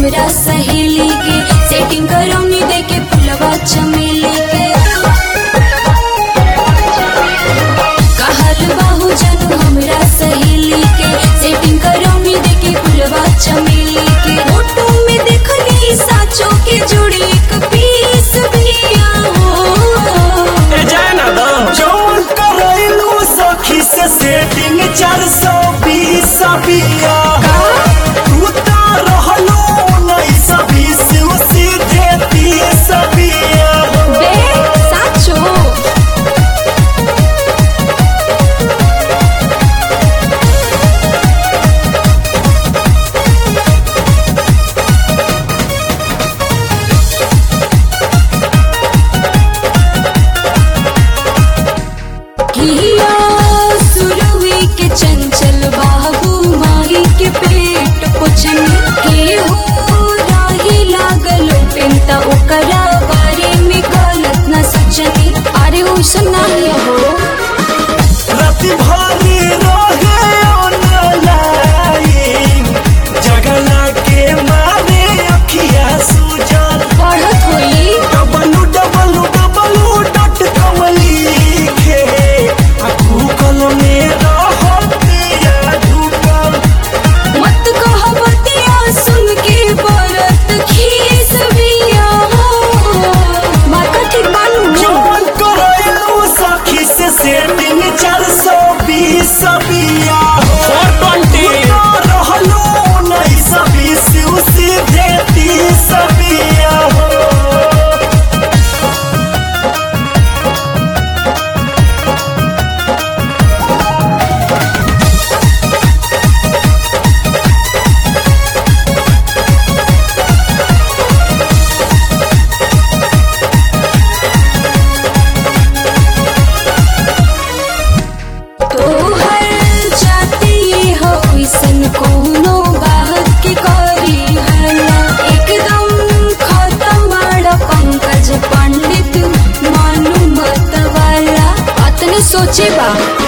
हमरा सहेली के सेटिंग करौनी दे के फुलवा चमेली के कहल बाहु जन हमरा सहेली के सेटिंग करौनी दे के फुलवा चमेली के फोटो में देखली साचो के जोड़ी एक पीस बिया हो ए जाए ना दो जौन करैलू सखी से सेटिंग चार सौ बीस बिया तू तो रहलो उन्नीस बीस सीधे तीस बिया बे साचो किया सुरवी के चंचल बाबू माही के पेट पुछन के हो राही लागल पेंता ओकरा बारे में गलत न सचनी अरे ओसन नहीं हो राति भरी रहे ऑनलाइन जगला के मारे अखिया सुजल पढ़त होई W W W dot com लिखे आ गूगल में रहतिया ढूकल मत कह बतिया सुन के बरत खीस बिया हो माका ठीक बानू जौन करैलू सखी से सेटिंग चार सौ बीस बिया फोर ट्वेंटी रहलो उन्नीस बीस सीधे तीस बिया हो तोहर जाती हो ऐसन कोनो बात के करी हला एकदम खत्म बड़ा पंकज पंडित मानु मत वाला अतने सोचे बा